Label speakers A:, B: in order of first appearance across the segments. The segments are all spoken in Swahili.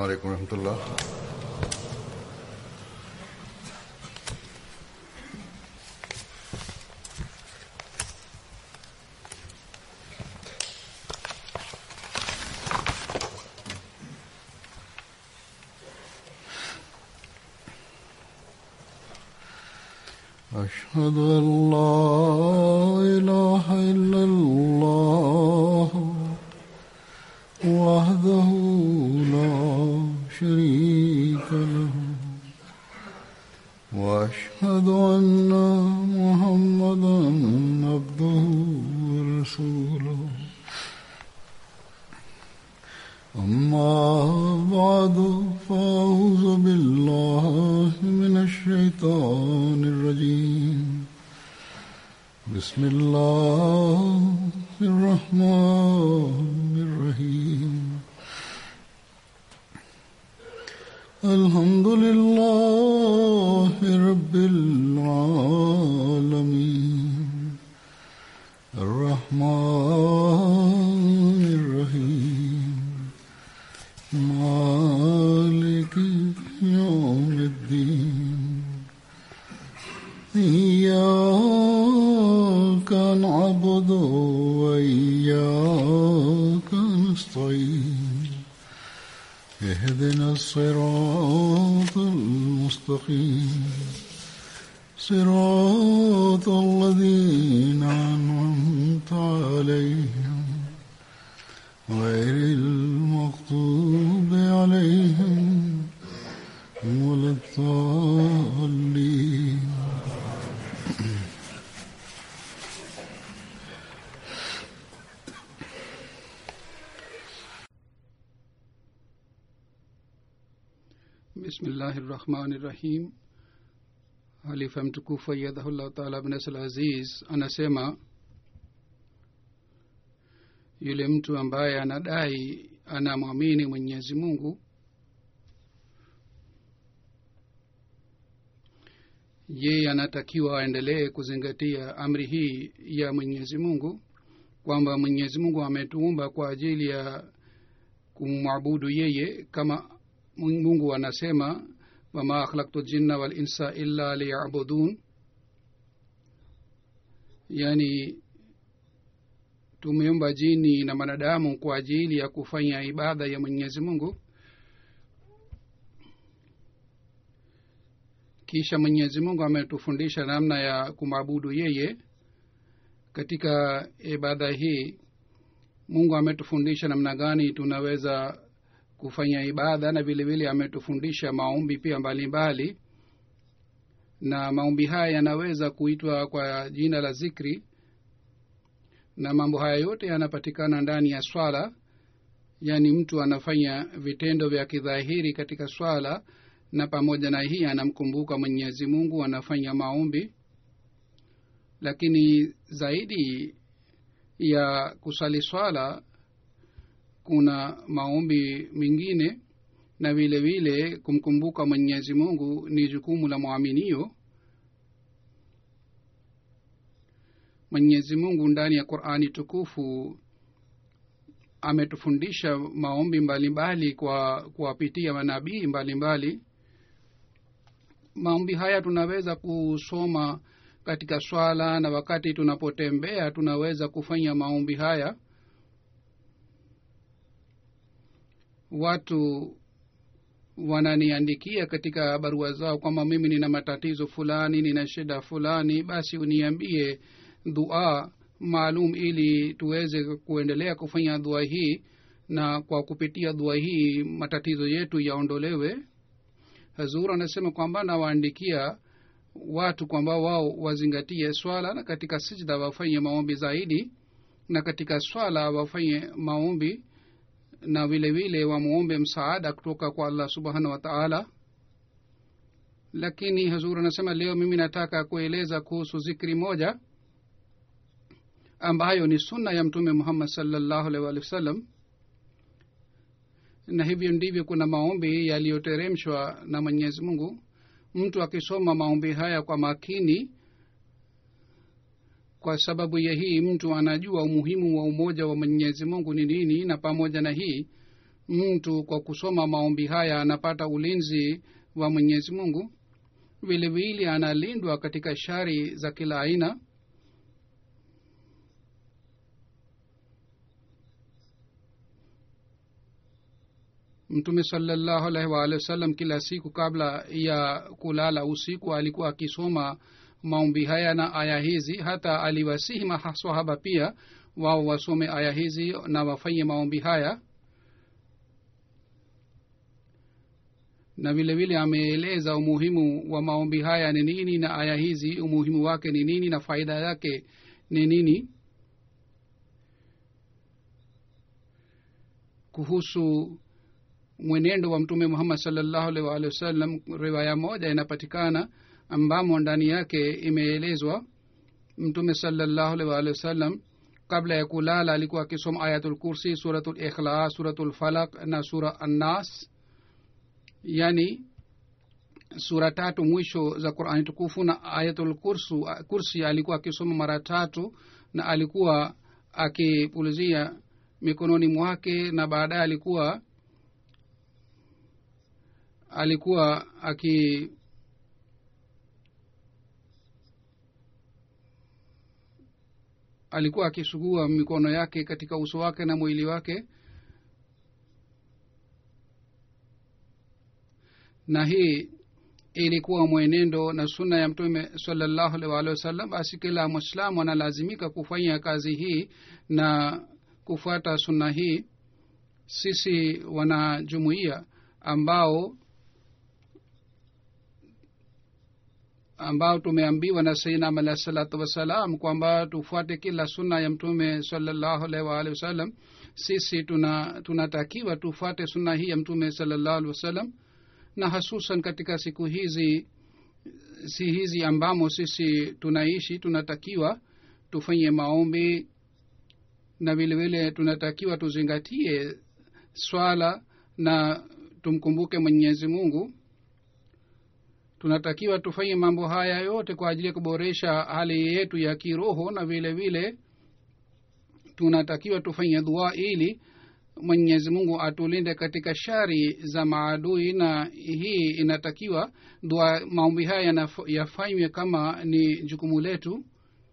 A: عليكم ورحمة الله أشهد أن لا إله إلا الله وحده لا شريك له وأشهد أن محمدا عبده ورسوله أما بعد فأعوذ بالله من الشيطان الرجيم بسم الله الرحمن الرحيم الحمد لله رب العالمين الرحمن الرحيم مالك يوم الدين إياك نعبد وإياك نستعين اهدنا الصراط المستقيم صراط الذين أنعمت عليهم غير المغضوب عليهم ولا الضالين
B: bismillahi rahmani rahim halifa mtukufu ayadhahullah taala bnasl aziz anasema yule mtu ambaye anadai anamwamini mwenyezi mungu yeye anatakiwa aendelee kuzingatia amri hii ya mwenyezi mungu kwamba mwenyezi mungu ametuumba kwa ajili ya kumwabudu yeye kama mungu anasema wama khalaktu jinna wal insa illa liyabudun yani tumeumba jini na wanadamu kwa ajili ya kufanya ibada ya mwenyezi mungu kisha mwenyezi mungu ametufundisha namna ya kumwabudu yeye katika ibada hii mungu ametufundisha namna gani tunaweza kufanya ibada na vile vile ametufundisha maombi pia mbalimbali mbali. na maombi haya yanaweza kuitwa kwa jina la zikri na mambo haya yote yanapatikana ndani ya swala yaani mtu anafanya vitendo vya kidhahiri katika swala na pamoja na hii anamkumbuka mwenyezi mungu anafanya maombi lakini zaidi ya kusali swala kuna maombi mengine na vile vile kumkumbuka mwenyezi mungu ni jukumu la mwaminio mwenyezi mungu ndani ya qurani tukufu ametufundisha maombi mbalimbali kwa kuwapitia manabii mbalimbali maombi haya tunaweza kusoma katika swala na wakati tunapotembea tunaweza kufanya maombi haya watu wananiandikia katika barua zao kwamba mimi nina matatizo fulani nina shida fulani basi uniambie dua maalum ili tuweze kuendelea kufanya dua hii na kwa kupitia dua hii matatizo yetu yaondolewe hazur anasema kwamba nawaandikia watu kwamba wao wazingatie swala na katika sijda wafanye maombi zaidi na katika swala wafanye maombi na vile vile wamwombe msaada kutoka kwa allah subhanahu wa taala lakini hazur anasema leo mimi nataka kueleza kuhusu zikri moja ambayo ni sunna ya mtume muhammad salllahu alaihi waalihi wasallam na hivyo ndivyo kuna maombi yaliyoteremshwa na mwenyezi mungu mtu akisoma maombi haya kwa makini kwa sababu ya hii mtu anajua umuhimu wa umoja wa mwenyezi mungu ni nini na pamoja na hii mtu kwa kusoma maombi haya anapata ulinzi wa mwenyezi mungu vile vile analindwa katika shari za kila aina mtume salallahu alaihi waalihi wasallam kila siku kabla ya kulala usiku alikuwa akisoma maombi haya na aya hizi hata aliwasihi masahaba pia wao wasome aya hizi na wafanye maombi haya na vile vile ameeleza umuhimu wa maombi haya ni nini na aya hizi umuhimu wake ni nini na faida yake ni nini kuhusu mwenendo wa mtume muhammad salllahu alaihi waalihi wasallam riwaya moja inapatikana ambamo ndani yake imeelezwa mtume salllahu alaihi waalihi wasallam kabla ya kulala alikuwa akisoma ayatul kursi suratul ikhlas suratul falak na sura annas yani sura tatu mwisho za qurani tukufu na ayatul kursu, kursi alikuwa akisoma mara tatu na alikuwa akipulizia mikononi mwake na baadaye alikuwa alikuwa aki alikuwa akisugua mikono yake katika uso wake na mwili wake na hii ilikuwa mwenendo na sunna ya mtume salallahu alaihi waalihi wasallam basi kila mwislamu analazimika kufanya kazi hii na kufuata sunna hii sisi wanajumuia ambao ambao tumeambiwa na sainam alahi salatu wassalam kwamba tufuate kila sunna ya mtume salallahu alaihi waalihi wasallam sisi tuna tunatakiwa tufuate sunna hii ya mtume salallahu alaihi wasallam na hasusan katika siku hizi si hizi ambamo sisi tunaishi tunatakiwa tufanye maombi na vile vile tunatakiwa tuzingatie swala na tumkumbuke mwenyezi mungu tunatakiwa tufanye mambo haya yote kwa ajili ya kuboresha hali yetu ya kiroho na vile vile tunatakiwa tufanye dua ili mwenyezi mungu atulinde katika shari za maadui na hii inatakiwa dua maombi haya yafanywe kama ni jukumu letu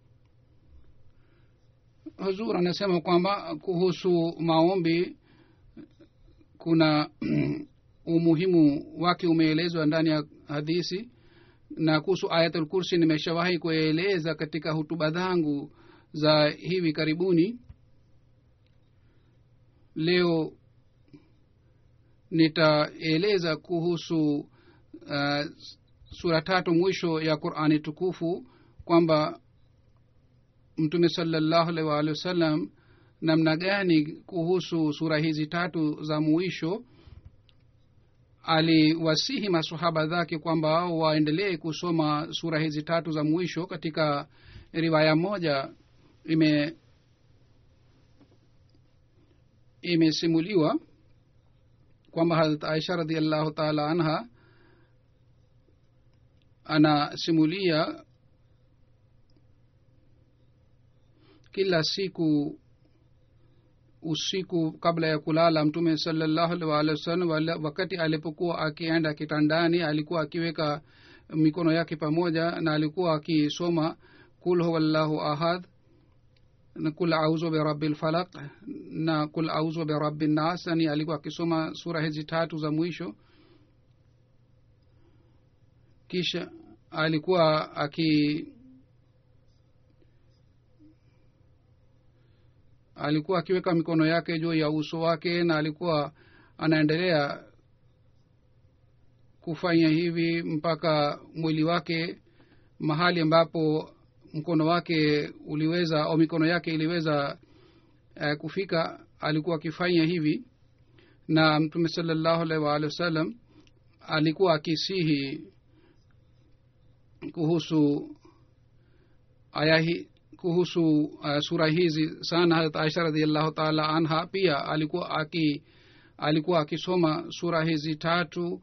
B: huzur anasema kwamba kuhusu maombi kuna umuhimu wake umeelezwa ndani ya hadisi na kuhusu ayatul kursi nimeshawahi kueleza katika hutuba zangu za hivi karibuni leo nitaeleza kuhusu uh, sura tatu mwisho ya qurani tukufu kwamba mtume salallahu alaihi waalihi wasallam namna gani kuhusu sura hizi tatu za mwisho aliwasihi masahaba zake kwamba waendelee kusoma sura hizi tatu za mwisho katika riwaya moja ime imesimuliwa kwamba harat aisha radiallahu taala anha anasimulia kila siku usiku kabla ya kulala mtume salallahu alih waalihi wasallam wakati alipokuwa akienda kitandani alikuwa akiweka mikono yake pamoja na alikuwa akisoma kul huwallahu ahad na kul auzu birabi lfalaq na kul auzu birabi nnas yani alikuwa akisoma sura hizi tatu za mwisho kisha alikuwa aki alikuwa akiweka mikono yake juu ya uso wake na alikuwa anaendelea kufanya hivi mpaka mwili wake mahali ambapo mkono wake uliweza au mikono yake iliweza uh, kufika alikuwa akifanya hivi na mtume salallahu alaihi waalihi wasallam alikuwa akisihi kuhusu aya hii kuhusu uh, sura hizi sana harat aisha radiallahu taala anha pia alikuwa aki alikuwa akisoma sura hizi tatu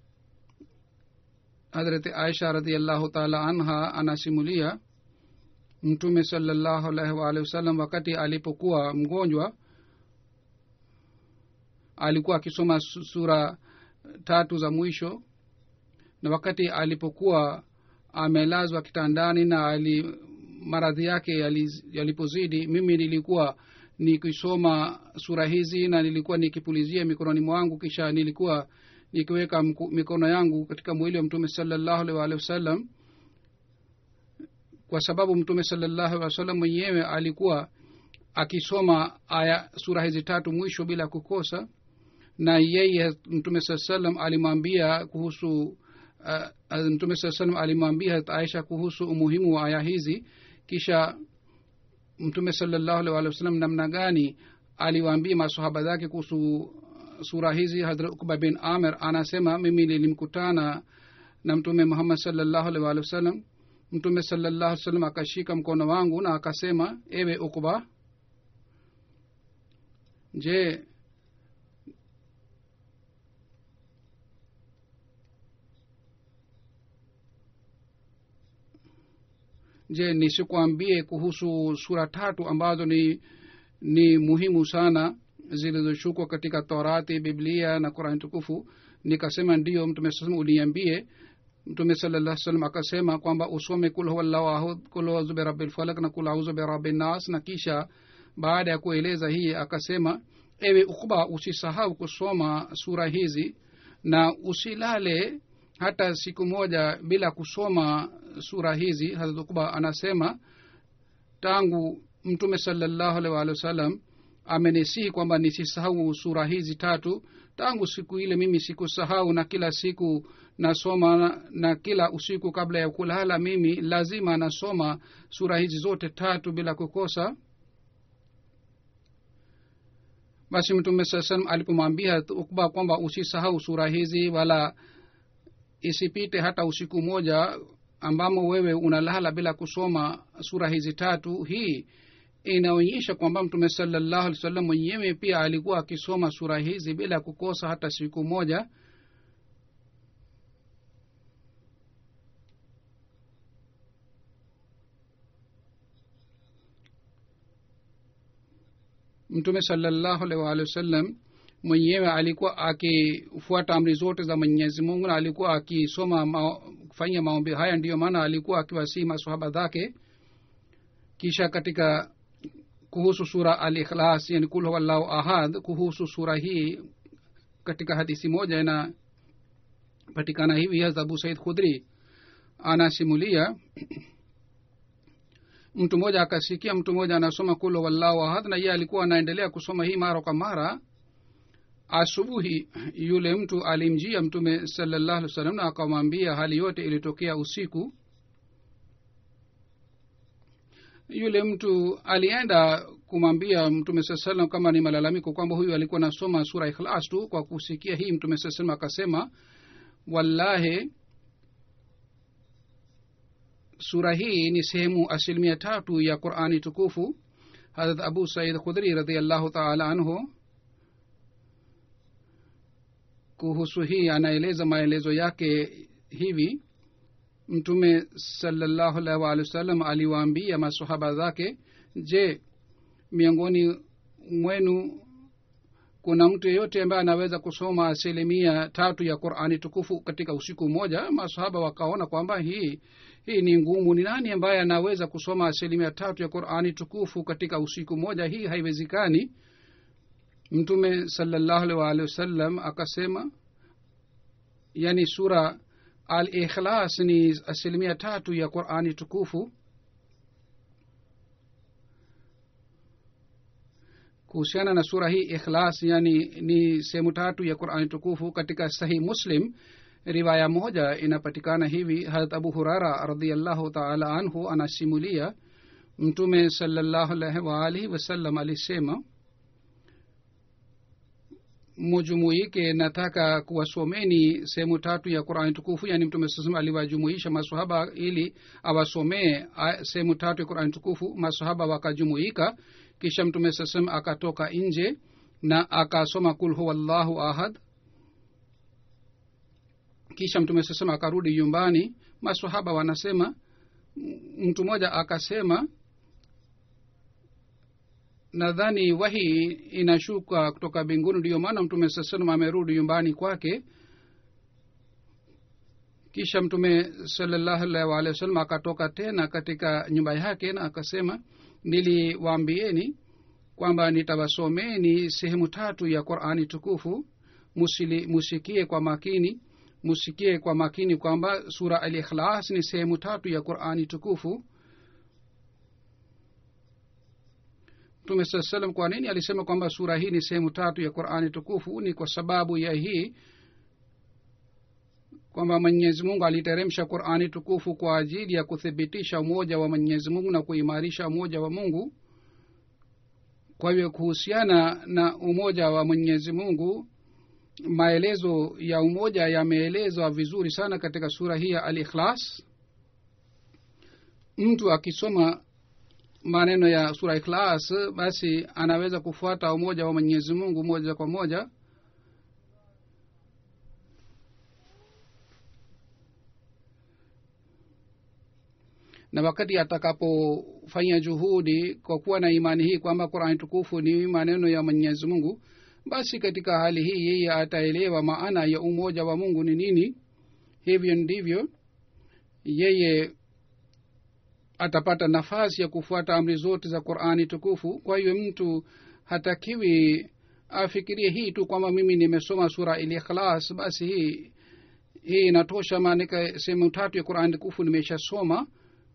B: hadrati aisha radiallahu taala anha anasimulia mtume salallahu alaihi waalihi wasallam wakati alipokuwa mgonjwa alikuwa akisoma su- sura tatu za mwisho na wakati alipokuwa amelazwa kitandani na ali maradhi yake yali- yalipozidi mimi nilikuwa nikisoma sura hizi na nilikuwa nikipulizia mikononi mwangu kisha nilikuwa nikiweka mku- mikono yangu katika mwili wa mtume salallahu alaihi waalihi wasallam kwa sababu mtume salallahu alaihi wasallam mwenyewe alikuwa akisoma aya sura hizi tatu mwisho bila kukosa na yeye mtume saa salam alimwambia kuhusu uh, uh, mtume saa salam alimwambia Hazrat aisha kuhusu umuhimu wa aya hizi kisha mtume salallahu alaihi waalihi wasallam namna gani aliwaambia masahaba zake kuhusu sura hizi hadrat ukba bin amir anasema mimi nilimkutana na mtume muhammad salallahu alaihi waalihi wasallam mtume salallahu alaihi wasallam akashika mkono wangu na akasema ewe ukba je je nisikuambie kuhusu sura tatu ambazo ni ni muhimu sana zilizoshukwa katika torati biblia na qurani tukufu nikasema ndiyo mtume saa salam uniambie mtume sala salam akasema kwamba usome kul huwallahu ahud kul auzu birabi lfalak na kul auzu birabi nas na kisha baada ya kueleza hii akasema ewe ukba usisahau kusoma sura hizi na usilale hata siku moja bila kusoma sura hizi hazrat ukba anasema tangu mtume salallahu alaihi waalihi wasallam amenisihi kwamba nisisahau sura hizi tatu tangu siku ile mimi sikusahau na kila siku nasoma na, na kila usiku kabla ya kulala mimi lazima nasoma sura hizi zote tatu bila kukosa basi mtume saa salam alipomwambia ukba kwamba usisahau sura hizi wala isipite hata usiku moja ambamo wewe unalala bila kusoma sura hizi tatu hii inaonyesha kwamba mtume salallahu alih wasallam mwenyewe pia alikuwa akisoma sura hizi bila kukosa hata siku moja mtume salallahu alaihi waalihi wasallam mwenyewe alikuwa akifuata amri zote za mwenyezi mungu na alikuwa akisoma ma, kufanyia maombi haya ndiyo maana alikuwa akiwasii masahaba zake kisha katika kuhusu sura al ikhlas yani kul huwallahu ahad kuhusu sura hii katika hadisi moja inapatikana hivi hasa abu said khudri anasimulia mtu mmoja akasikia mtu mmoja anasoma kul huwallahu ahad na yeye alikuwa anaendelea kusoma hii mara kwa mara asubuhi yule mtu alimjia mtume salallahu alih wasallam na akamwambia hali yote ilitokea usiku yule mtu alienda kumwambia mtume saa salam kama ni malalamiko kwamba huyu alikuwa nasoma sura ikhlas tu kwa kusikia hii mtume saa salam akasema wallahi sura hii ni sehemu asilimia tatu ya qurani tukufu harat abu said khudri radiallahu taala anhu kuhusu hii anaeleza maelezo yake hivi mtume salallahu alaihi waalihi wasallam aliwaambia masahaba zake je miongoni mwenu kuna mtu yeyote ambaye anaweza kusoma asilimia tatu ya qurani tukufu katika usiku mmoja masahaba wakaona kwamba hii hii ni ngumu ni nani ambaye anaweza kusoma asilimia tatu ya qurani tukufu katika usiku mmoja hii haiwezekani mtume salallahu alaihi waalihi wasallam akasema yani sura al ikhlas ni asilimia tatu ya qurani tukufu kuhusiana na sura hii ikhlas yani ni sehemu tatu ya qurani tukufu katika sahih muslim riwaya moja inapatikana hivi harat abu hurara radiallahu taala anhu anasimulia mtume salallahu alaihi waalihi wasallam alisema mujumuike nataka kuwasomeni sehemu tatu ya qurani tukufu yani mtume sasema aliwajumuisha masahaba ili awasomee sehemu tatu ya qurani tukufu masahaba wakajumuika kisha mtume sasema akatoka nje na akasoma kul huwallahu ahad kisha mtume sasema akarudi nyumbani masahaba wanasema mtu mmoja akasema nadhani wahi inashuka kutoka mbinguni ndiyo maana mtume saa salam amerudi nyumbani kwake kisha mtume salallahu alaihi waalihi wasallam akatoka tena katika nyumba yake na akasema niliwaambieni kwamba nitawasomeni sehemu tatu ya qurani tukufu musili, musikie kwa makini musikie kwa makini kwamba sura al ikhlas ni sehemu tatu ya qurani tukufu mtume saa salam kwa nini alisema kwamba sura hii ni sehemu tatu ya qurani tukufu ni kwa sababu ya hii kwamba mwenyezi mungu aliteremsha qurani tukufu kwa ajili ya kuthibitisha umoja wa mwenyezi mungu na kuimarisha umoja wa mungu kwa hivyo kuhusiana na umoja wa mwenyezi mungu maelezo ya umoja yameelezwa vizuri sana katika sura hii ya al ikhlas mtu akisoma maneno ya sura ikhlas basi anaweza kufuata umoja wa mwenyezi mungu moja kwa moja na wakati atakapofanya juhudi kwa kuwa na imani hii kwamba qurani tukufu ni maneno ya mwenyezi mungu basi katika hali hii yeye ataelewa maana ya umoja wa mungu ni nini hivyo ndivyo yeye atapata nafasi ya kufuata amri zote za qurani tukufu kwa hiyo mtu hatakiwi afikirie hii tu kwamba mimi nimesoma sura ilikhlas basi hii hii inatosha maanika sehemu tatu ya qurani tukufu nimeshasoma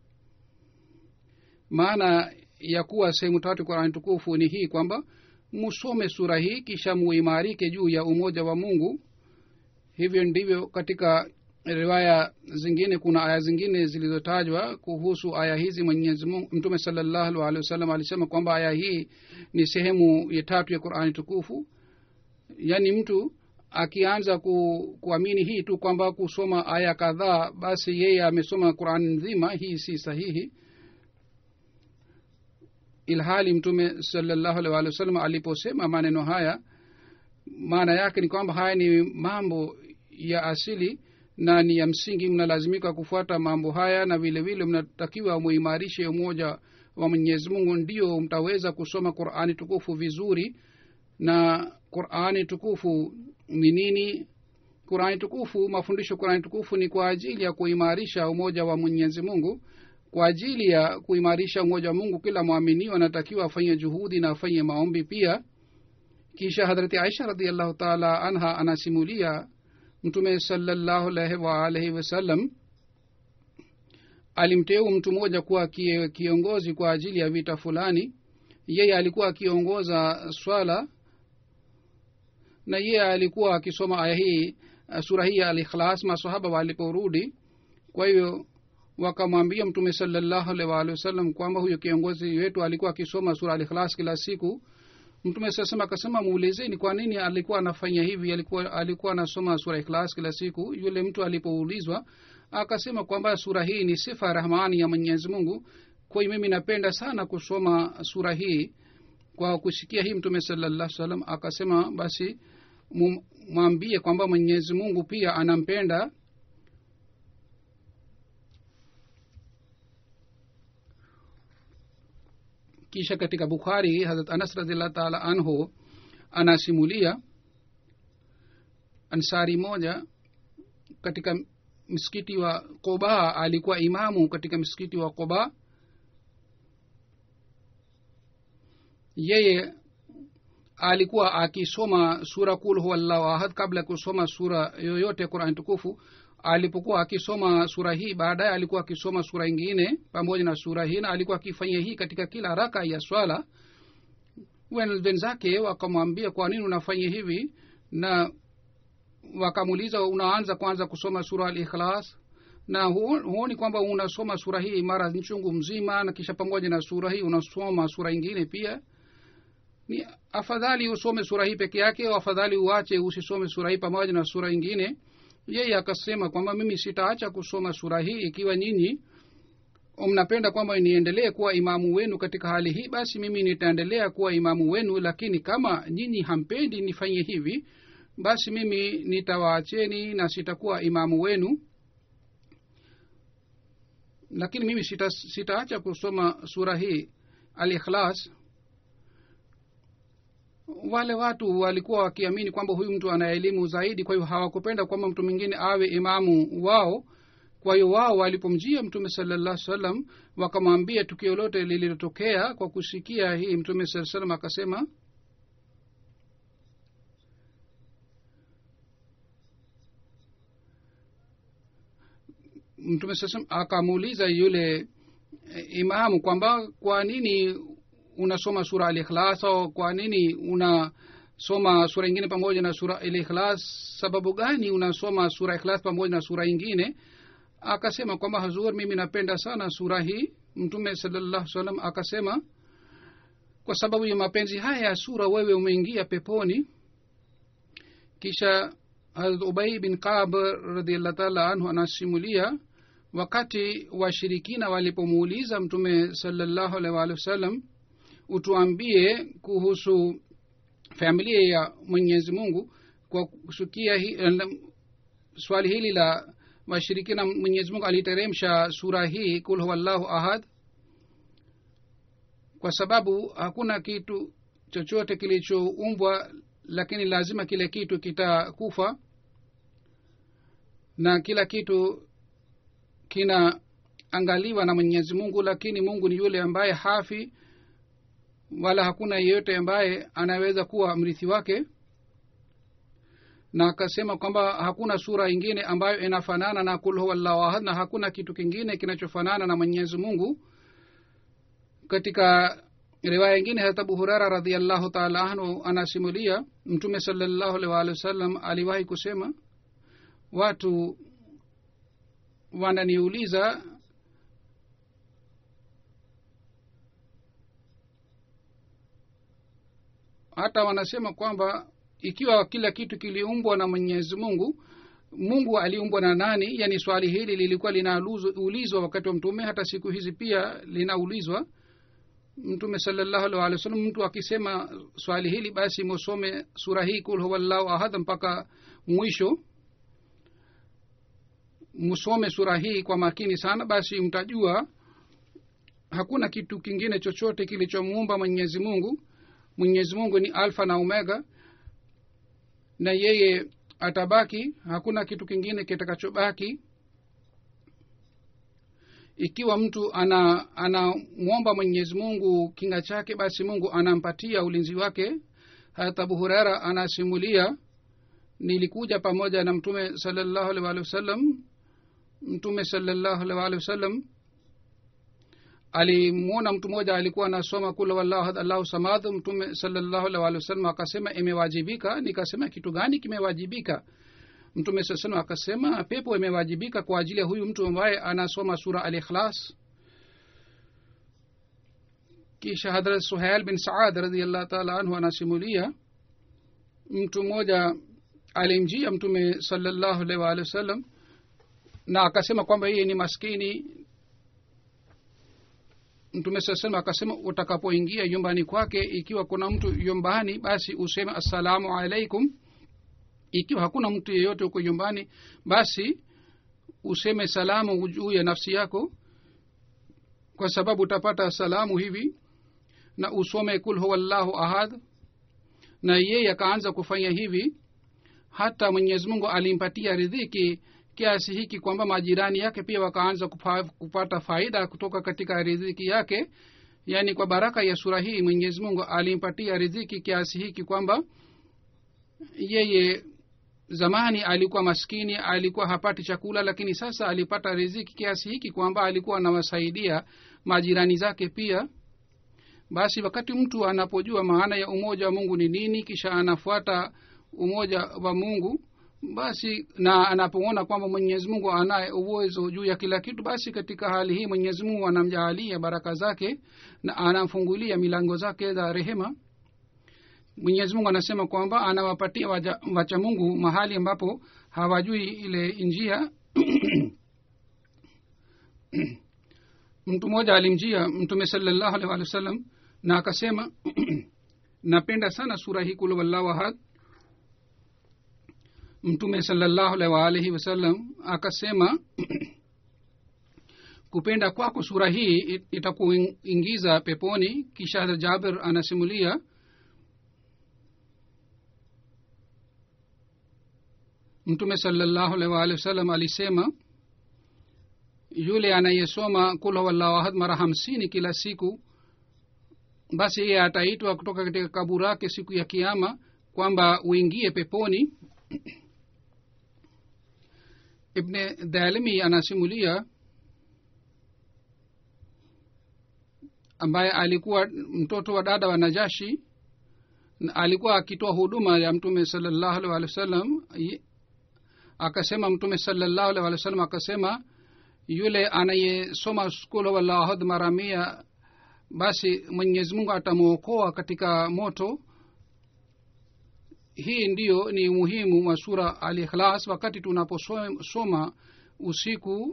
B: maana ya kuwa sehemu tatu qurani tukufu ni hii kwamba musome sura hii kisha muimarike juu ya umoja wa mungu hivyo ndivyo katika riwaya zingine kuna aya zingine zilizotajwa kuhusu aya hizi mwenyezi mungu mtume salallahu alehi wasallam alisema kwamba aya hii ni sehemu ya tatu ya qurani tukufu yaani mtu akianza ku, kuamini hii tu kwamba kusoma aya kadhaa basi yeye amesoma qurani nzima hii si sahihi ilhali mtume salallahu alih walih wasallam aliposema maneno haya maana yake ni kwamba haya ni mambo ya asili na ni ya msingi mnalazimika kufuata mambo haya na vile vile mnatakiwa muimarishe umoja wa mwenyezi mungu ndio mtaweza kusoma qurani tukufu vizuri na qurani tukufu ni nini qurani tukufu mafundisho qurani tukufu ni kwa ajili ya kuimarisha umoja wa mwenyezi mungu kwa ajili ya kuimarisha umoja wa mungu kila mwaminiwa anatakiwa afanye juhudi na afanye maombi pia kisha hadrati aisha radiallahu taala anha anasimulia mtume salallahu alaihi waalaihi wasallam alimteu mtu mmoja kuwa kiongozi kwa ajili ya vita fulani yeye alikuwa akiongoza swala na yeye alikuwa akisoma aya hii sura hii ya alikhlas masahaba waliporudi kwa hivyo wakamwambia mtume salallahu alaihi waalihi wasallam kwamba huyo kiongozi wetu alikuwa akisoma sura alikhlas kila siku mtume sasema akasema muulizeni kwa nini alikuwa anafanya hivi alikuwa alikuwa anasoma sura ikhlas kila siku yule mtu alipoulizwa akasema kwamba sura hii ni sifa ya rahmani ya mwenyezi mungu kwa hiyo mimi napenda sana kusoma sura hii kwa kusikia hii mtume salallah salam akasema basi mwambie kwamba mwenyezi mungu pia anampenda kisha katika bukhari harat anas radiallah taala anhu anasimulia ansari moja katika msikiti wa qoba alikuwa imamu katika msikiti wa qoba yeye alikuwa akisoma sura kul huwallahu ahad kabla ya kusoma sura yoyote ya qurani tukufu alipokuwa akisoma sura hii baadaye alikuwa akisoma sura ingine pamoja na sura hii na alikuwa akifanya hii katika kila raka ya swala wenzake wakamwambia kwa nini unafanya hivi na wakamuuliza unaanza kwanza kusoma sura al ikhlas na huoni kwamba unasoma sura hii mara nchungu mzima na kisha pamoja na sura hii unasoma sura ingine pia ni afadhali usome sura hii peke yake au afadhali uache usisome sura hii pamoja na sura ingine yeye akasema kwamba mimi sitaacha kusoma sura hii ikiwa nyinyi mnapenda kwamba niendelee kuwa imamu wenu katika hali hii basi mimi nitaendelea kuwa imamu wenu lakini kama nyinyi hampendi nifanye hivi basi mimi nitawaacheni na sitakuwa imamu wenu lakini mimi sita, sitaacha kusoma sura hii al ikhlas wale watu walikuwa wakiamini kwamba huyu mtu ana elimu zaidi kwa hiyo hawakupenda kwamba mtu mwingine awe imamu wao kwa hiyo wao walipomjia mtume salallah salam wakamwambia tukio lote lililotokea kwa kusikia hii mtume saa salam akasema mtume saa salam akamuuliza yule eh, imamu kwamba kwa nini unasoma sura alikhlas au kwa nini unasoma sura ingine pamoja na sura alikhlas sababu gani unasoma sura ikhlas pamoja na sura ingine akasema kwamba hazur mimi napenda sana sura hii mtume salallahu salam akasema kwa sababu ya mapenzi haya ya sura wewe umeingia peponi kisha harat ubai bin kab radiallah taala anhu anasimulia wakati washirikina walipomuuliza mtume salallahu alaihi waalihi wasallam utuambie kuhusu familia ya mwenyezi mungu kwa kusukia hi, swali hili la washirikina mwenyezi mungu aliteremsha sura hii kul huwallahu ahad kwa sababu hakuna kitu chochote kilichoumbwa lakini lazima kile kitu kitakufa na kila kitu kinaangaliwa na mwenyezi mungu lakini mungu ni yule ambaye hafi wala hakuna yeyote ambaye anaweza kuwa mrithi wake na akasema kwamba hakuna sura ingine ambayo inafanana na kul huwallahu ahad na hakuna kitu kingine kinachofanana na mwenyezi mungu katika riwaya ingine hata abu hurara radiallahu taala anhu anasimulia mtume salallahu alih waalihi wasallam aliwahi kusema watu wananiuliza hata wanasema kwamba ikiwa kila kitu kiliumbwa na mwenyezi mungu mungu aliumbwa na nani yaani swali hili lilikuwa linaulizwa wakati wa mtume hata siku hizi pia linaulizwa mtume salallahu alih walih wa sallam mtu akisema swali hili basi musome sura hii kul huwallahu ahad mpaka mwisho musome sura hii kwa makini sana basi mtajua hakuna kitu kingine chochote kilichomuumba mwenyezi mungu mwenyezi mungu ni alfa na omega na yeye atabaki hakuna kitu kingine kitakachobaki ikiwa mtu ana anamwomba mwenyezi mungu kinga chake basi mungu anampatia ulinzi wake hata abu hurera anasimulia nilikuja pamoja na mtume salallahu alih walihi wasallam mtume salallahu alih walihi wasallam alimwona mtu mmoja alikuwa anasoma kula wallahu allahu samad mtume salallahu alih walihi wasallam akasema imewajibika nikasema kitu gani kimewajibika mtume saa salam akasema pepo imewajibika kwa ajili ya huyu mtu ambaye anasoma sura al ikhlas kisha hadrat suhail bin saad radiallahu taala anhu anasimulia mtu mmoja alimjia mtume salallahu alaihi waalihi wasallam na akasema kwamba yeye ni maskini mtume saa salam akasema utakapoingia nyumbani kwake ikiwa kuna mtu nyumbani basi useme assalamu alaikum ikiwa hakuna mtu yeyote huko nyumbani basi useme salamu juu ya nafsi yako kwa sababu utapata salamu hivi na usome kul huwallahu ahad na yeye akaanza kufanya hivi hata mwenyezi mungu alimpatia ridhiki kiasi hiki kwamba majirani yake pia wakaanza kupa, kupata faida kutoka katika ridhiki yake yaani kwa baraka ya sura hii mwenyezi mungu alimpatia ridhiki kiasi hiki kwamba yeye zamani alikuwa maskini alikuwa hapati chakula lakini sasa alipata riziki kiasi hiki kwamba alikuwa anawasaidia majirani zake pia basi wakati mtu anapojua maana ya umoja wa mungu ni nini kisha anafuata umoja wa mungu basi na anapoona kwamba mwenyezi mungu anaye uwezo juu ya kila kitu basi katika hali hii mwenyezi mungu anamjaalia baraka zake na anamfungulia milango zake za rehema mwenyezi mungu anasema kwamba anawapatia waja, wacha mungu mahali ambapo hawajui ile njia mtu mmoja alimjia mtume salallahu alih walih wa sallam na akasema napenda sana sura hii kulu wallahu ahad mtume salallahu alaihi waalihi wasallam akasema kupenda kwako sura hii itakuingiza peponi kisha jabir anasimulia mtume salallahu alaihi waalihi wasallam alisema yule anayesoma kul huwallahu ahad mara hamsini kila siku basi yeye ataitwa kutoka katika kaburi yake siku ya kiama kwamba uingie peponi ibne dhalimi anasimulia ambaye alikuwa mtoto wa dada wa najashi na alikuwa akitoa huduma ya mtume salallahu alaihi waalihi wasallam akasema mtume salallahu alaihi waalihi wasallam akasema yule anayesoma skulu walahad mara mia basi mwenyezi mungu atamwokoa katika moto hii ndiyo ni umuhimu wa sura al ikhlas wakati tunaposoma usiku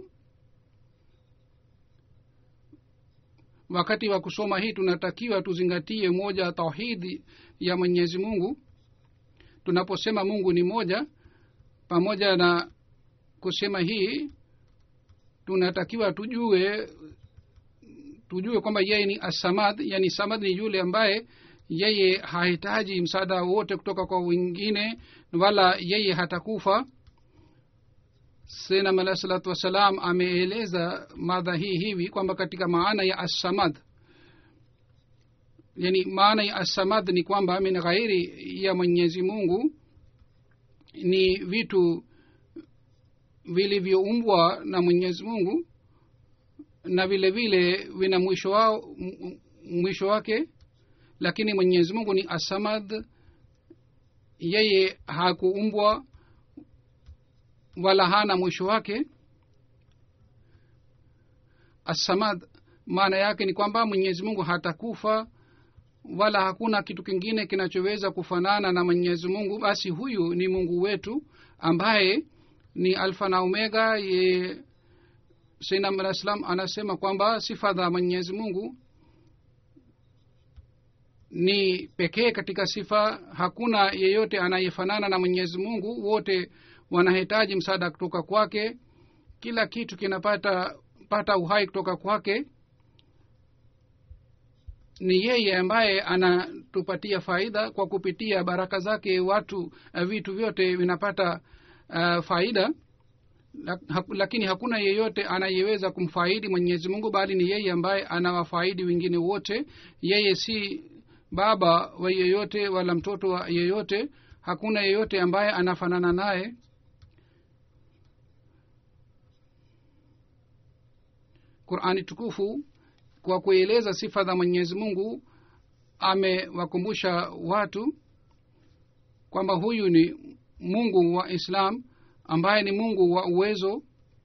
B: wakati wa kusoma hii tunatakiwa tuzingatie moja tauhidi ya mwenyezi mungu tunaposema mungu ni moja pamoja na kusema hii tunatakiwa tujue tujue kwamba yeye ni asamad yani samad ni yule ambaye yeye hahitaji msaada wote kutoka kwa wengine wala yeye hatakufa senam alahi salatu wassalam ameeleza madha hii hivi kwamba katika maana ya assamad yani maana ya assamad ni kwamba min ghairi ya mwenyezi mungu ni vitu vilivyoumbwa na mwenyezi mungu na vile vile vina mwisho wao mwisho wake lakini mwenyezi mungu ni asamad yeye hakuumbwa wala hana mwisho wake asamad maana yake ni kwamba mwenyezi mungu hatakufa wala hakuna kitu kingine kinachoweza kufanana na mwenyezi mungu basi huyu ni mungu wetu ambaye ni alfa na omega ye sainam alah salam anasema kwamba sifa za mwenyezi mungu ni pekee katika sifa hakuna yeyote anayefanana na mwenyezi mungu wote wanahitaji msaada kutoka kwake kila kitu kinapata pata uhai kutoka kwake ni yeye ambaye anatupatia faida kwa kupitia baraka zake watu uh, vitu vyote vinapata uh, faida lakini hakuna yeyote anayeweza kumfaidi mwenyezi mungu bali ni yeye ambaye anawafaidi wengine wote yeye si baba wa yeyote wala mtoto wa yeyote hakuna yeyote ambaye anafanana naye qurani tukufu kwa kueleza sifa za mwenyezi mungu amewakumbusha watu kwamba huyu ni mungu wa islam ambaye ni mungu wa uwezo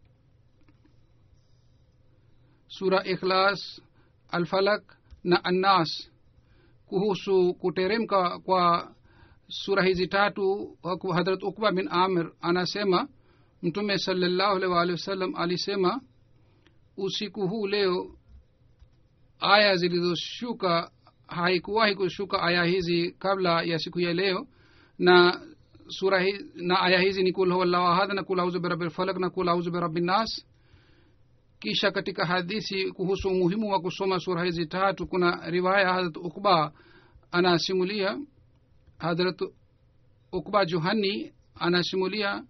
B: sura ikhlas alfalak na annas kuhusu kuteremka kwa sura hizi tatu hadrat ukba bin amir anasema mtume salallahu alaihi waalihi wasallam alisema usiku huu leo aya zilizoshuka haikuwahi kushuka aya hizi kabla ya siku ya leo na sura hi, na aya hizi ni kul huwallahu ahad na kul auzu birabi lfalak na kul auzu birabi nnas kisha katika hadithi kuhusu umuhimu wa kusoma sura hizi tatu kuna riwaya hadrat ukba anasimulia hadrat ukba juhani anasimulia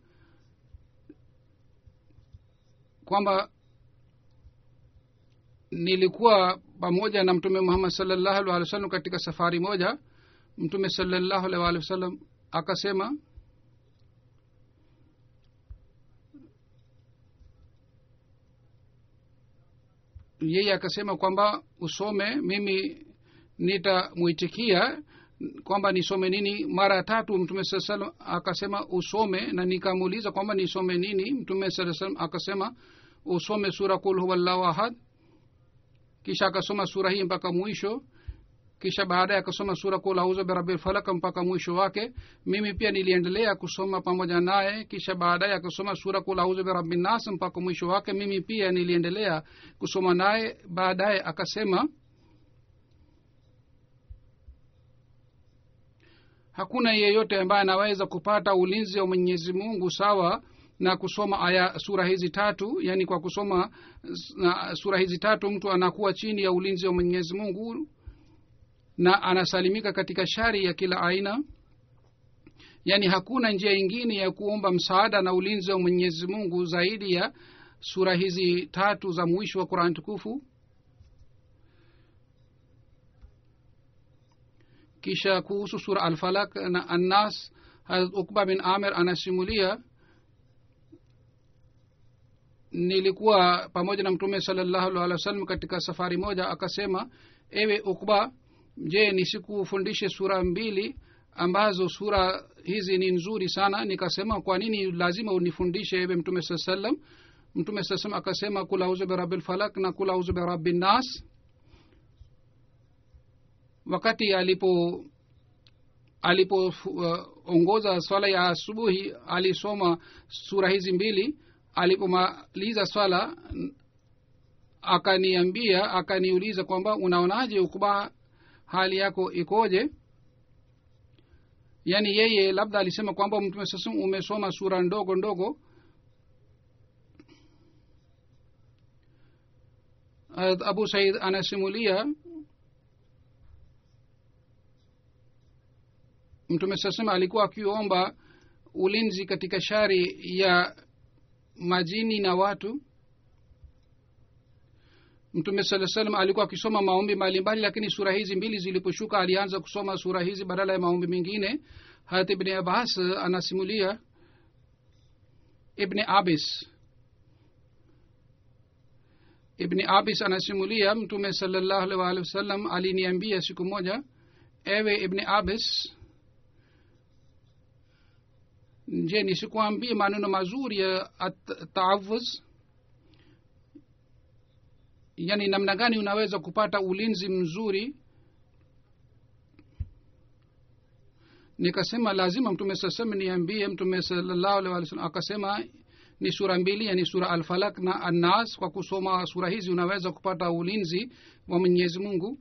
B: kwamba nilikuwa pamoja na mtume muhammad salllahu alih wa sallam katika safari moja mtume salllahu alih waalihi wasallam akasema yeye akasema kwamba usome mimi nitamwitikia kwamba nisome nini mara tatu mtume saa salam akasema usome na nikamuuliza kwamba nisome nini mtume saa salam akasema usome sura kul huwallahu ahad kisha akasoma sura hii mpaka mwisho kisha baadaye akasoma sura kul auzu birabi lfalak mpaka mwisho wake mimi pia niliendelea kusoma pamoja naye kisha baadaye akasoma sura kul auzu birabi nas mpaka mwisho wake mimi pia niliendelea kusoma naye baadaye akasema hakuna yeyote ambaye anaweza kupata ulinzi wa mwenyezi mungu sawa na kusoma aya sura hizi tatu yaani kwa kusoma na sura hizi tatu mtu anakuwa chini ya ulinzi wa mwenyezi mungu na anasalimika katika shari ya kila aina yaani hakuna njia ingine ya kuomba msaada na ulinzi wa mwenyezi mungu zaidi ya sura hizi tatu za mwisho wa qurani tukufu kisha kuhusu sura alfalak na annas harat ukba bin amir anasimulia nilikuwa pamoja na mtume salallahu alih wa sallam katika safari moja akasema ewe ukba je nisikufundishe sura mbili ambazo sura hizi ni nzuri sana nikasema kwa nini lazima unifundishe ewe mtume saa salam mtume saa salam akasema kul auzu birabi lfalak na kul auzu birabi nnas wakati alipo alipoongoza uh, swala ya asubuhi alisoma sura hizi mbili alipomaliza swala akaniambia akaniuliza kwamba unaonaje ukuba hali yako ikoje yaani yeye labda alisema kwamba mtume sasa umesoma sura ndogo ndogo abu said anasimulia mtume sasema alikuwa akiomba ulinzi katika shari ya majini na watu mtume saa salam alikuwa akisoma maombi mbalimbali lakini sura hizi mbili ziliposhuka alianza kusoma sura hizi badala ya maombi mengine harat ibni abbas anasimulia ibni abis ibni abis anasimulia mtume salallahu alih waalihi wasallam aliniambia siku moja ewe ibni abis je nisikuambie maneno mazuri ya taawuz yani namna gani unaweza kupata ulinzi mzuri nikasema lazima mtume sasema niambie mtume salallahu alih walih salam akasema ni sura mbili yani sura alfalak na annas kwa kusoma sura hizi unaweza kupata ulinzi wa mwenyezi mungu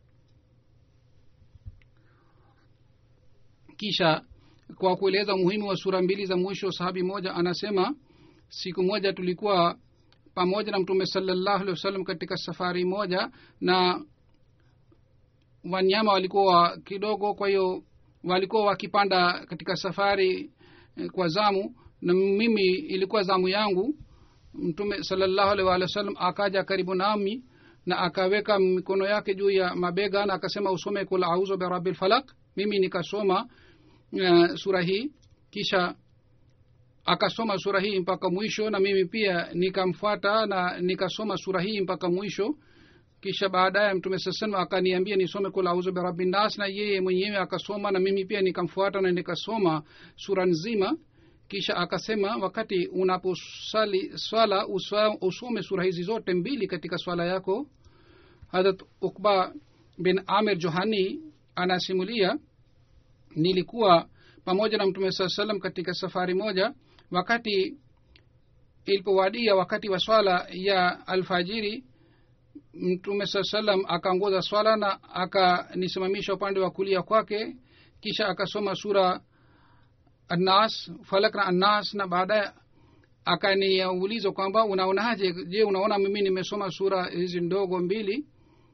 B: kisha kwa kueleza umuhimu wa sura mbili za mwisho sahabi moja anasema siku moja tulikuwa pamoja na mtume salallahu alehi wasallam katika safari moja na wanyama walikuwa kidogo kwa hiyo walikuwa wakipanda katika safari eh, kwa zamu na mimi ilikuwa zamu yangu mtume salallahu alaihi waalihi wasallam akaja karibu nami na akaweka mikono yake juu ya mabega na akasema usome kul auzu birabi lfalak mimi nikasoma uh, sura hii kisha akasoma sura hii mpaka mwisho na mimi pia nikamfuata na nikasoma sura hii mpaka mwisho kisha baadaye mtume saa salam akaniambia nisome kul auzu birabi nnas na yeye mwenyewe akasoma na mimi pia nikamfuata na nikasoma sura nzima kisha akasema wakati unaposali swala uswa, usome sura hizi zote mbili katika swala yako harat ukba bin amir johani anasimulia nilikuwa pamoja na mtume saa salam katika safari moja wakati ilipowadia wakati wa swala ya alfajiri mtume saa salam akaongoza swala na akanisimamisha upande wa kulia kwake kisha akasoma sura annas falak na annas na baadaye akaniuliza kwamba unaonaje je unaona mimi nimesoma sura hizi ndogo mbili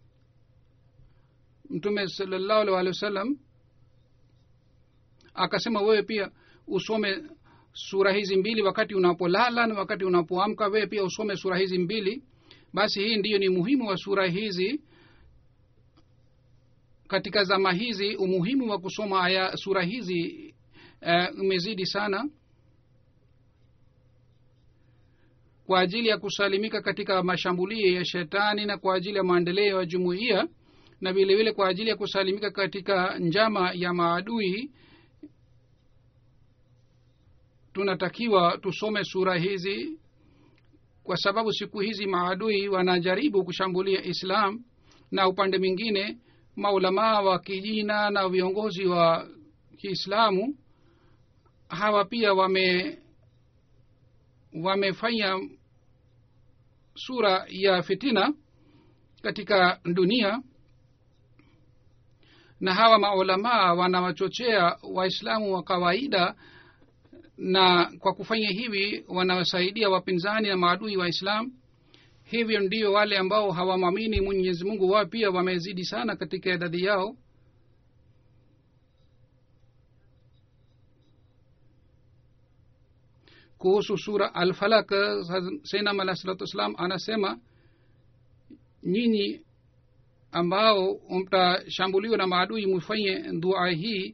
B: mtume salallahu alih walih wa sallam akasema wewe pia usome sura hizi mbili wakati unapolala na wakati unapoamka wewe pia usome sura hizi mbili basi hii ndiyo ni muhimu wa sura hizi katika zama hizi umuhimu wa kusoma aya sura hizi uh, umezidi sana kwa ajili ya kusalimika katika mashambulio ya shetani na kwa ajili ya maendeleo ya jumuiya na vile vile kwa ajili ya kusalimika katika njama ya maadui tunatakiwa tusome sura hizi kwa sababu siku hizi maadui wanajaribu kushambulia islam na upande mwingine maulamaa wa kijina na viongozi wa kiislamu hawa pia wame wamefanya sura ya fitina katika dunia na hawa maulamaa wanawachochea waislamu wa kawaida na kwa kufanya hivi wanawasaidia wapinzani na maadui wa islam hivyo ndio wale ambao hawamwamini mwenyezi mungu wao pia wamezidi sana katika idadi yao kuhusu sura alfalak sainam alah salatu wassalam anasema nyinyi ambao mtashambuliwa na maadui mfanye dua hii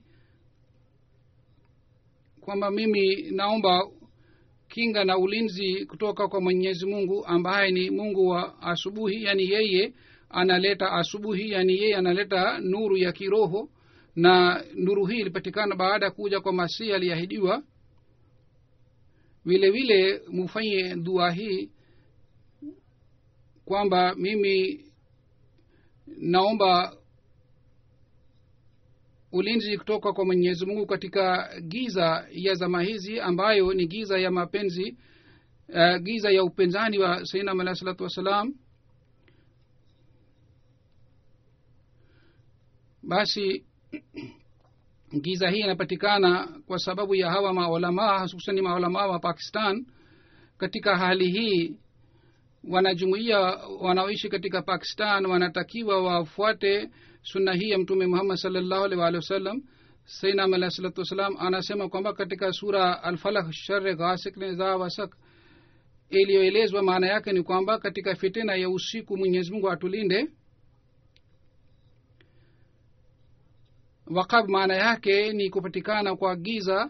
B: kwamba mimi naomba kinga na ulinzi kutoka kwa mwenyezi mungu ambaye ni mungu wa asubuhi yani yeye analeta asubuhi yani yeye analeta nuru ya kiroho na nuru hii ilipatikana baada ya kuja kwa masihi aliahidiwa vile vile mufanye dua hii kwamba mimi naomba ulinzi kutoka kwa mwenyezi mungu katika giza ya zama hizi ambayo ni giza ya mapenzi uh, giza ya upinzani wa sainam alahi salatu wassalam basi giza hii inapatikana kwa sababu ya hawa maulamaa hususani maulamaa wa pakistan katika hali hii wanajumuia wanaoishi katika pakistan wanatakiwa wafuate sunna hii ya mtume muhammad salllahu alih waalihi wasallam sainam alahi salatu wassalam anasema kwamba katika sura alfalah share ghasik za wasak iliyoelezwa maana yake ni kwamba katika fitina ya usiku mwenyezi mungu atulinde wakab maana yake ni kupatikana kwa giza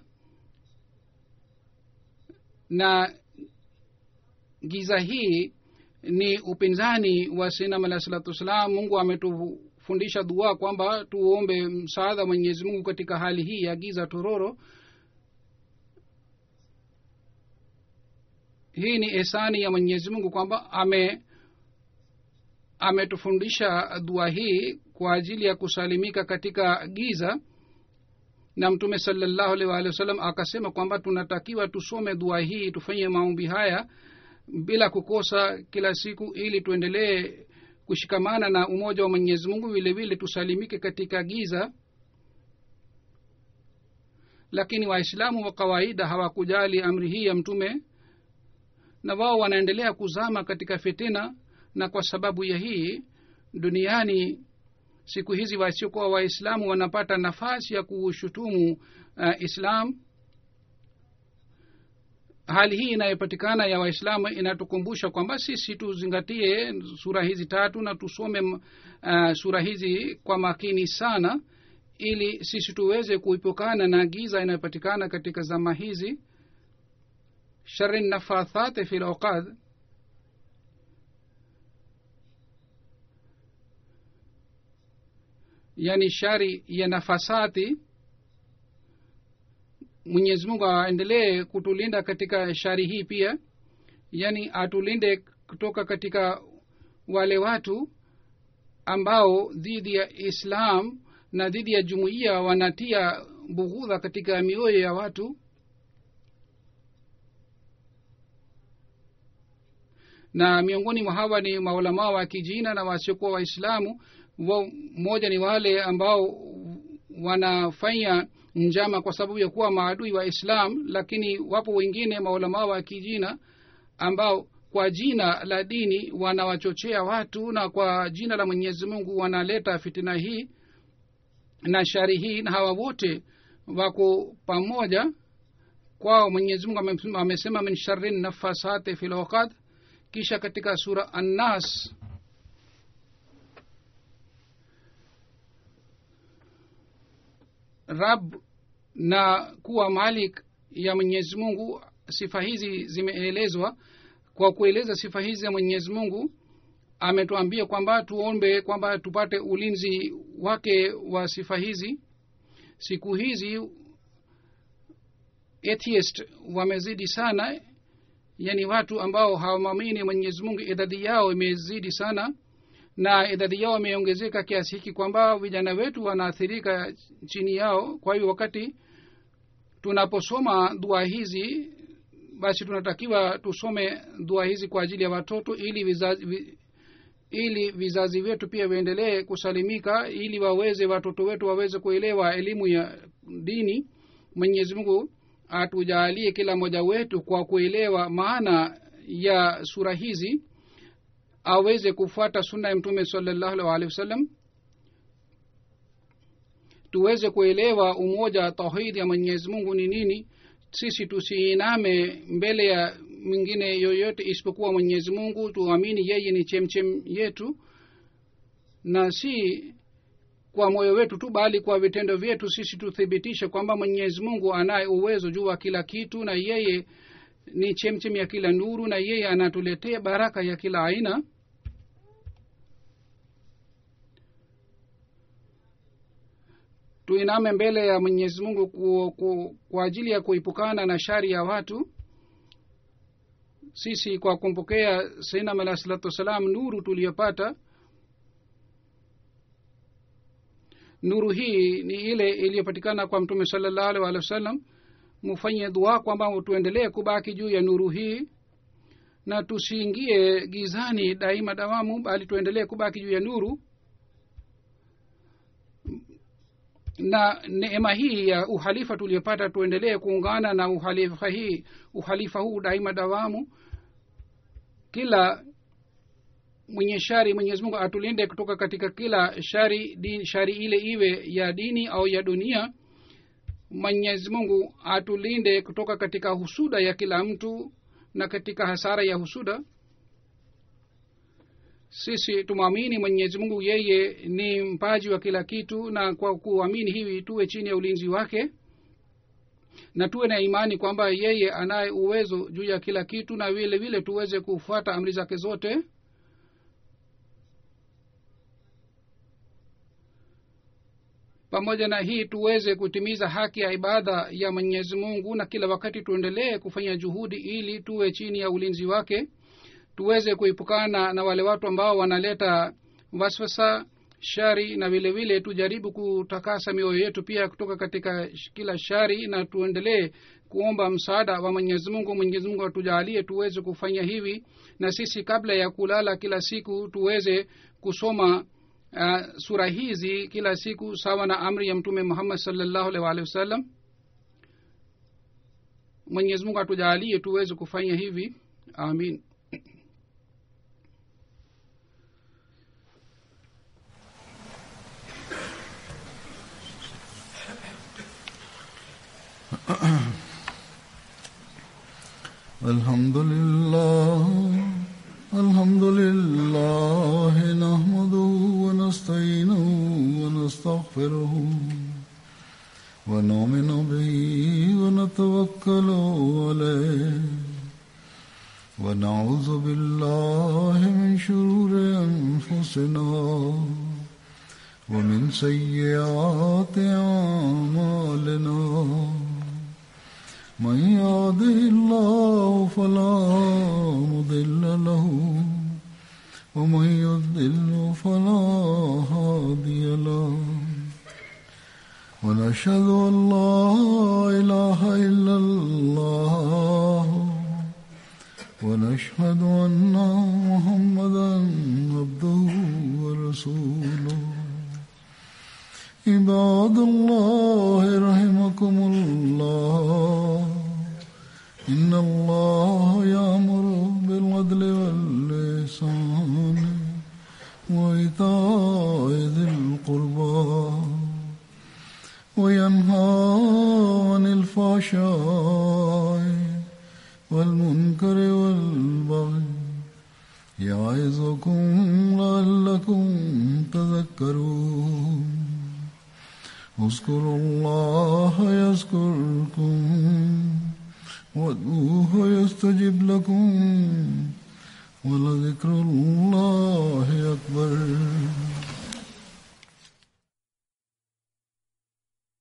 B: na giza hii ni upinzani wa sinam alahi salatu wassalam mungu ametufundisha dua kwamba tuombe msaadha mwenyezi mungu katika hali hii ya giza tororo hii ni esani ya mwenyezi mungu kwamba ame ametufundisha dua hii kwa ajili ya kusalimika katika giza na mtume salallahu alih waalihi wasallam akasema kwamba tunatakiwa tusome dua hii tufanye maombi haya bila kukosa kila siku ili tuendelee kushikamana na umoja wa mwenyezi mungu vile vile tusalimike katika giza lakini waislamu wa kawaida hawakujali amri hii ya mtume na wao wanaendelea kuzama katika fitina na kwa sababu ya hii duniani siku hizi wasiokuwa waislamu wanapata nafasi ya kuushutumu uh, islam hali hii inayopatikana ya waislamu inatukumbusha kwamba sisi tuzingatie sura hizi tatu na tusome uh, sura hizi kwa makini sana ili sisi tuweze kuipokana na giza inayopatikana katika zama hizi shari nafathate fi lauqad yani shari ya nafasati mwenyezi mungu aendelee kutulinda katika shari hii pia yani atulinde kutoka katika wale watu ambao dhidi ya islam na dhidi ya jumuiya wanatia bughudha katika mioyo ya watu na miongoni mwa hawa ni maulamaa wa kijina na wasiokuwa waislamu mmoja ni wale ambao wanafanya njama kwa sababu ya kuwa maadui wa islam lakini wapo wengine maulamaa wa kijina ambao kwa jina la dini wanawachochea watu na kwa jina la mwenyezi mungu wanaleta fitina hii na shari hii na hawa wote wako pamoja kwao mwenyezi mungu amesema min shari nafasate fi lwaqad kisha katika sura annas rab na kuwa malik ya mwenyezi mungu sifa hizi zimeelezwa kwa kueleza sifa hizi ya mwenyezi mungu ametuambia kwamba tuombe kwamba tupate ulinzi wake wa sifa hizi siku hizi atheist wamezidi sana yani watu ambao hawamwamini mwenyezi mungu idadi yao imezidi sana na idadi yao imeongezeka kiasi hiki kwamba vijana wetu wanaathirika chini yao kwa hiyo wakati tunaposoma dua hizi basi tunatakiwa tusome dua hizi kwa ajili ya watoto ili vizazi, vi, ili vizazi vyetu pia viendelee kusalimika ili waweze watoto wetu waweze kuelewa elimu ya dini mwenyezi mungu atujaalie kila mmoja wetu kwa kuelewa maana ya sura hizi aweze kufuata sunna ya mtume salallahu alaihi wasallam tuweze kuelewa umoja tauhidi ya mwenyezi mungu ni nini sisi tusiiname mbele ya mwingine yoyote isipokuwa mwenyezi mungu tuamini yeye ni chemchem yetu na si kwa moyo wetu tu bali kwa vitendo vyetu sisi tuthibitishe kwamba mwenyezi mungu anaye uwezo juu wa kila kitu na yeye ni chemchem ya kila nuru na yeye anatuletea baraka ya kila aina tuiname mbele ya mwenyezi mungu ku, ku, kwa ajili ya kuipukana na shari ya watu sisi kwa kumpokea sainam alah salatu wassalam nuru tuliyopata nuru hii ni ile iliyopatikana kwa mtume salallahu alih walih wa sallam mufanye dua kwamba tuendelee kubaki juu ya nuru hii na tusiingie gizani daima dawamu bali tuendelee kubaki juu ya nuru na neema hii ya uhalifa tuliyopata tuendelee kuungana na uhalifa hii uhalifa huu daima dawamu kila mwenye shari mwenyezi mungu atulinde kutoka katika kila shari di, shari ile iwe ya dini au ya dunia mwenyezi mungu atulinde kutoka katika husuda ya kila mtu na katika hasara ya husuda sisi tumwamini mwenyezi mungu yeye ni mpaji wa kila kitu na kwa kuamini hivi tuwe chini ya ulinzi wake na tuwe na imani kwamba yeye anaye uwezo juu ya kila kitu na vile vile tuweze kufuata amri zake zote pamoja na hii tuweze kutimiza haki ya ibada ya mwenyezi mungu na kila wakati tuendelee kufanya juhudi ili tuwe chini ya ulinzi wake tuweze kuepukana na wale watu ambao wanaleta waswasa shari na vile vile tujaribu kutakasa mioyo yetu pia kutoka katika kila shari na tuendelee kuomba msaada wa mwenyezi mungu mwenyezi mungu atujaalie tuweze kufanya hivi na sisi kabla ya kulala kila siku tuweze kusoma uh, sura hizi kila siku sawa na amri ya mtume muhammad salllahu alih waalihi wasallam mwenyezi mungu atujaalie tuweze kufanya hivi amin
A: الحمد لله الحمد لله نحمده ونستعينه ونستغفره ونؤمن به ونتوكل عليه ونعوذ بالله من شرور انفسنا ومن سيئات اعمالنا من يهده الله فلا مضل له ومن يضلل فلا هادي له ونشهد ان لا اله الا الله ونشهد ان محمدا عبده ورسوله عباد الله رحمكم الله إن الله يأمر بالعدل واللسان وإيتاء ذي القربى وينهى عن الفحشاء والمنكر والبغي يعظكم لعلكم تذكرون اذكروا الله يذكركم وادعوه يستجب لكم ولذكر الله أكبر